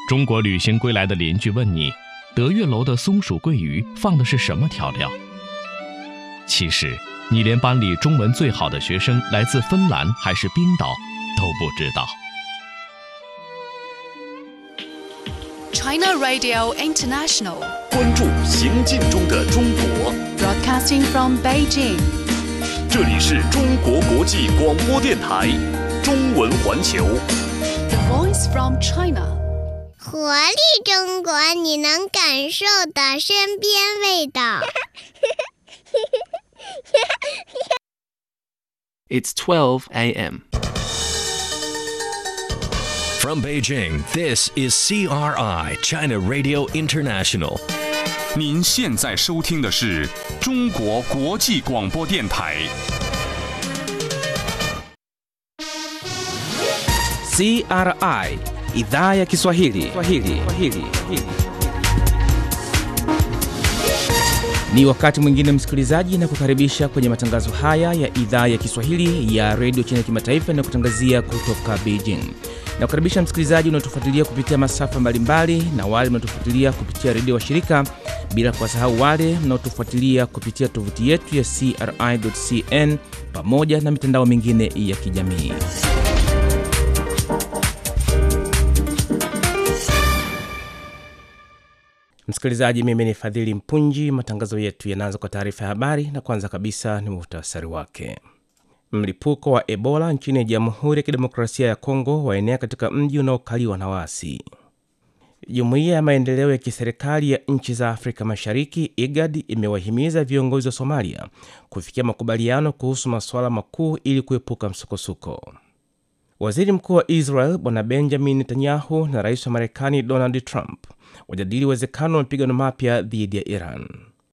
中国旅行归来的邻居问你，德月楼的松鼠桂鱼放的是什么调料？其实，你连班里中文最好的学生来自芬兰还是冰岛都不知道。 China Radio International, 关注行进中的中国， broadcasting from Beijing. 这里是中国国际广播电台中文环球。 The voice from China. 活力中国，你能感受的身边味道。 It's 12 a.m. From Beijing, this is CRI, China Radio International. 您现在收听的是中国国际广播电台。 CRI idhaa ya Kiswahili. Swahili. Swahili. Ni wakati mwingine msikilizaji, na kukaribisha kwenye matangazo haya ya idhaa ya Kiswahili ya redio China kimataifa na kutangazia kutoka Beijing. Na kukaribisha msikilizaji unaotufuatilia kupitia masafa mbalimbali na wale mnaotufuatilia kupitia redio wa shirika, bila kuwasahau wale mnaotufuatilia kupitia tovuti yetu ya CRI.cn pamoja na mitandao mingine ya kijamii. Msikilizaji, mimi ni Fadhili Mpunji. Matangazo yetu yanaanza kwa taarifa ya habari, na kwanza kabisa ni muhtasari wake. Mlipuko wa Ebola nchini Jamhuri ya Kidemokrasia ya Kongo waenea katika mji unaokaliwa na waasi. Jumuiya ya maendeleo ya kiserikali ya nchi za Afrika Mashariki IGAD imewahimiza viongozi wa Somalia kufikia makubaliano kuhusu masuala makuu ili kuepuka msukosuko. Waziri Mkuu wa Israel Bwana Benjamin Netanyahu na rais wa Marekani Donald Trump wajadili uwezekano wa mapigano mapya dhidi ya Iran.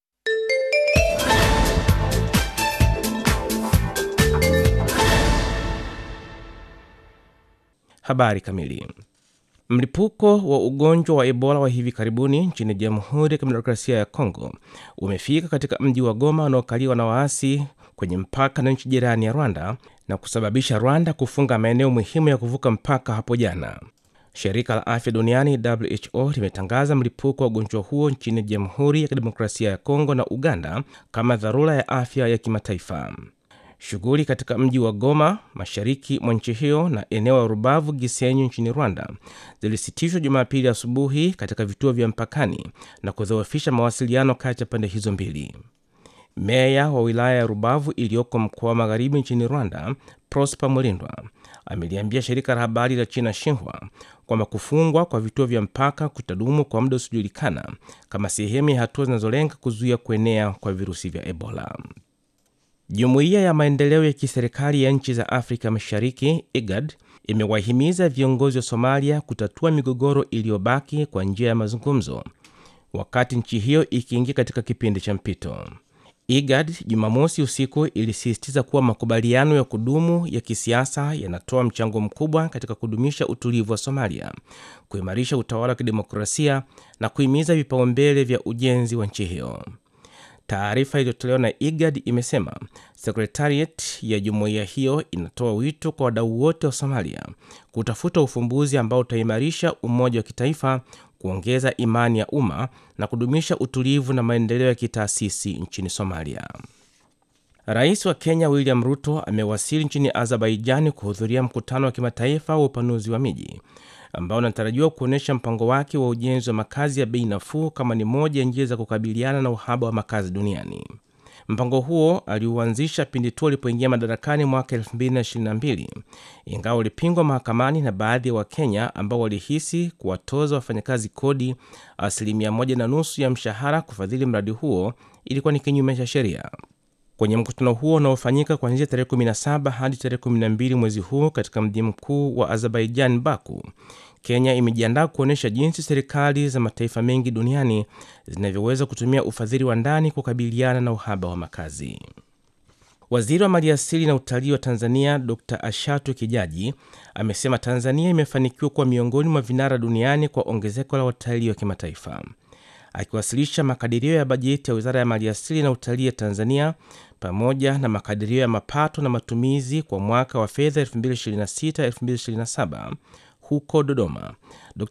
Habari kamili. Mlipuko wa ugonjwa wa Ebola wa hivi karibuni nchini Jamhuri ya Kidemokrasia ya Kongo umefika katika mji wa Goma unaokaliwa na waasi kwenye mpaka na nchi jirani ya Rwanda na kusababisha Rwanda kufunga maeneo muhimu ya kuvuka mpaka hapo jana. Shirika la Afya Duniani WHO limetangaza mlipuko wa ugonjwa huo nchini Jamhuri ya Kidemokrasia ya Kongo na Uganda kama dharura ya afya ya kimataifa. Shughuli katika mji wa Goma, mashariki mwa nchi hiyo, na eneo la Rubavu Gisenyi nchini Rwanda zilisitishwa Jumapili asubuhi katika vituo vya mpakani na kudhoofisha mawasiliano kati ya pande hizo mbili. Meya wa wilaya ya Rubavu iliyoko mkoa wa magharibi nchini Rwanda, Prosper Mulindwa ameliambia shirika la habari la China Xinhua kwamba kufungwa kwa vituo vya mpaka kutadumu kwa muda usiojulikana kama sehemu ya hatua zinazolenga kuzuia kuenea kwa virusi vya Ebola. Jumuiya ya maendeleo ya kiserikali ya nchi za Afrika Mashariki IGAD imewahimiza viongozi wa Somalia kutatua migogoro iliyobaki kwa njia ya mazungumzo, wakati nchi hiyo ikiingia katika kipindi cha mpito. IGAD Jumamosi usiku ilisisitiza kuwa makubaliano ya kudumu ya kisiasa yanatoa mchango mkubwa katika kudumisha utulivu wa Somalia, kuimarisha utawala wa kidemokrasia na kuhimiza vipaumbele vya ujenzi wa nchi hiyo. Taarifa iliyotolewa na IGAD imesema sekretariat ya jumuiya hiyo inatoa wito kwa wadau wote wa Somalia kutafuta ufumbuzi ambao utaimarisha umoja wa kitaifa, kuongeza imani ya umma na kudumisha utulivu na maendeleo ya kitaasisi nchini Somalia. Rais wa Kenya William Ruto amewasili nchini Azerbaijani kuhudhuria mkutano wa kimataifa wa upanuzi wa miji ambao unatarajiwa kuonyesha mpango wake wa ujenzi wa makazi ya bei nafuu kama ni moja ya njia za kukabiliana na uhaba wa makazi duniani. Mpango huo aliuanzisha pindi tu alipoingia madarakani mwaka 2022 ingawa ulipingwa mahakamani na baadhi ya Wakenya ambao walihisi kuwatoza wafanyakazi kodi asilimia moja na nusu ya mshahara kufadhili mradi huo ilikuwa ni kinyume cha sheria. Kwenye mkutano huo unaofanyika kuanzia tarehe 17 hadi tarehe 12 mwezi huu katika mji mkuu wa Azerbaijan, Baku, Kenya imejiandaa kuonyesha jinsi serikali za mataifa mengi duniani zinavyoweza kutumia ufadhili wa ndani kukabiliana na uhaba wa makazi. Waziri wa maliasili na utalii wa Tanzania Dr Ashatu Kijaji amesema Tanzania imefanikiwa kuwa miongoni mwa vinara duniani kwa ongezeko la watalii wa kimataifa. Akiwasilisha makadirio ya bajeti ya wizara ya maliasili na utalii ya Tanzania pamoja na makadirio ya mapato na matumizi kwa mwaka wa fedha 2026-2027 huko Dodoma, Dr